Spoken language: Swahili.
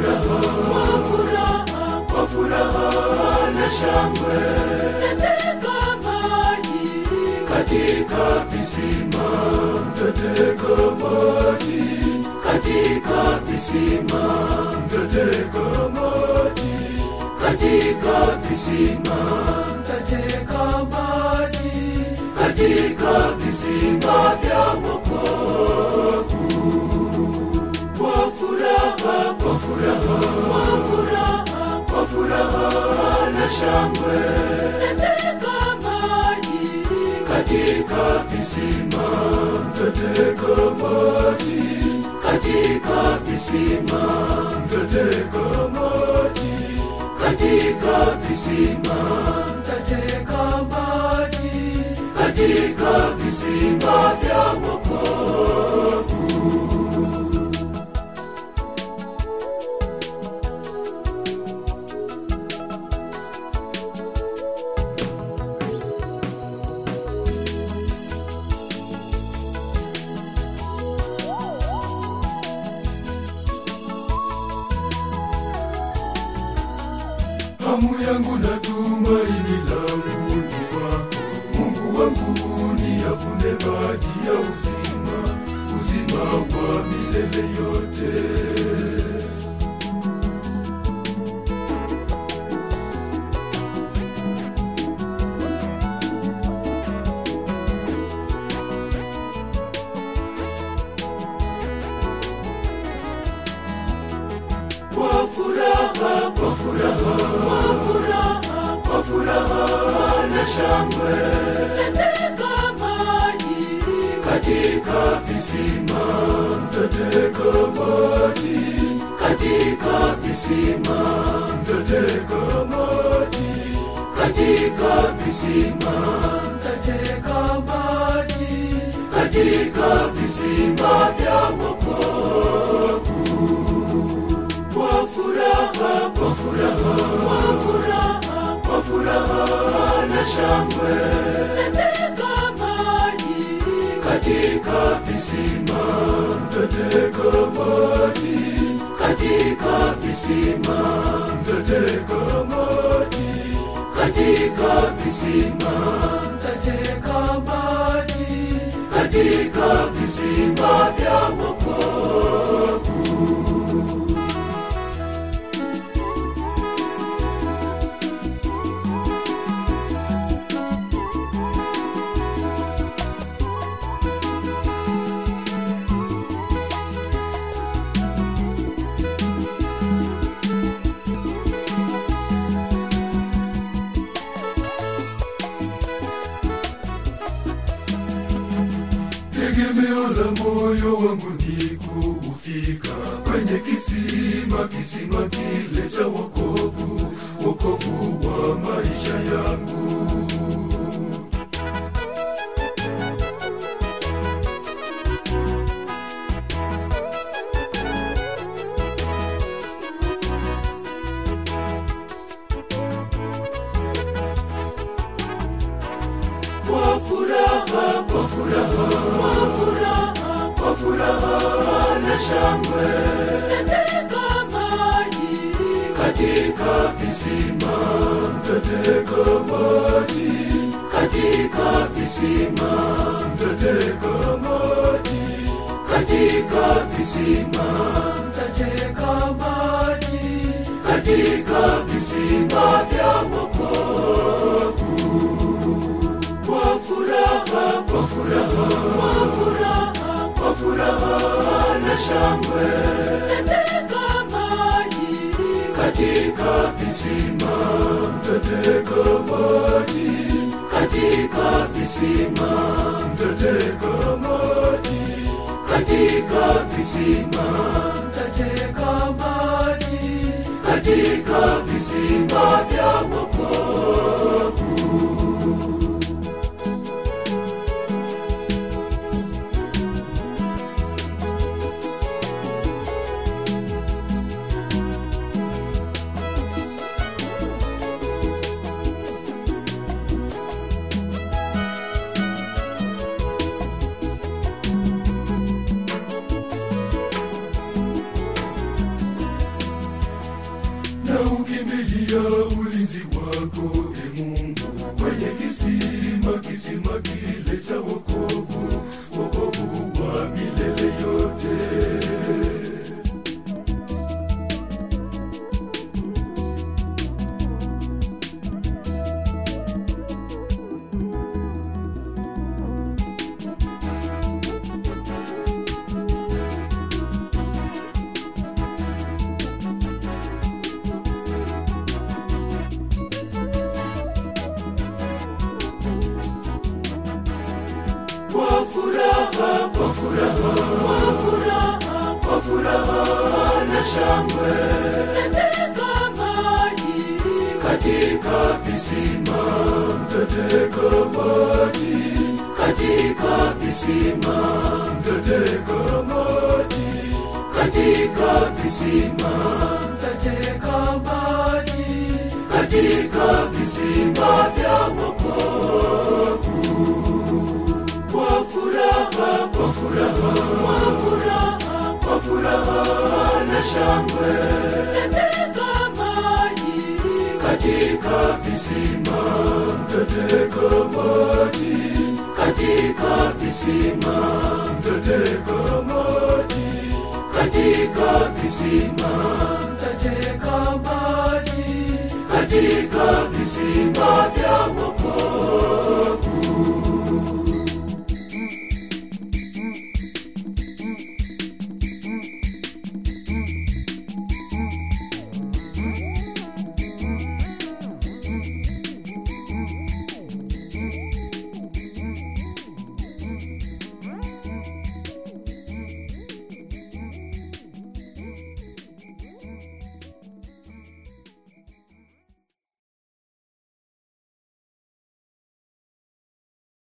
furaha, kwa furaha, kwa furaha na shangwe. Mtateka maji katika visima, mtateka maji katika visima, mtateka maji katika visima, mtateka maji katika visima vya wokovu. Kwa furaha, kwa furaha, kwa furaha, kwa furaha na shangwe, mtateka maji katika visima, mtateka maji katika visima, mtateka maji katika visima, mtateka maji katika visima vya wokovu. Hamu yangu na tumaini langu ni wako, Mungu wangu, niyavune maji ya uzima, uzima wa milele yote. Kwa furaha, kwa furaha, kwa furaha, kwa furaha na shangwe, mtateka maji katika visima, mtateka maji katika visima, mtateka maji katika visima, mtateka maji katika visima vya wokovu. Kwa furaha, kwa furaha, kwa furaha, kwa furaha na shangwe, mtateka maji katika visima, mtateka maji katika visima, mtateka maji katika visima, mtateka maji katika visima vya wokovu. Tegemeo la moyo wangu ni kufika kwenye kisima, kisima kile cha wokovu, wokovu wa maisha yangu. Kwa furaha, kwa furaha, kwa furaha, kwa furaha na shangwe, mtateka maji katika visima, mtateka maji katika visima, mtateka maji katika visima, mtateka maji katika visima vya wokovu. Kwa furaha, kwa furaha, kwa furaha, kwa furaha na shangwe, mtateka maji katika visima, mtateka maji katika visima, mtateka maji katika visima, mtateka maji katika visima vya wokovu. furaha, kwa furaha, kwa furaha, kwa furaha na shangwe katika maji, katika visima mtateka maji, katika visima mtateka maji, katika visima mtateka maji, katika visima vya wokovu kwa furaha, kwa furaha, kwa furaha, kwa furaha na shangwe katika maji, katika visima mtateka maji, katika visima mtateka maji, katika visima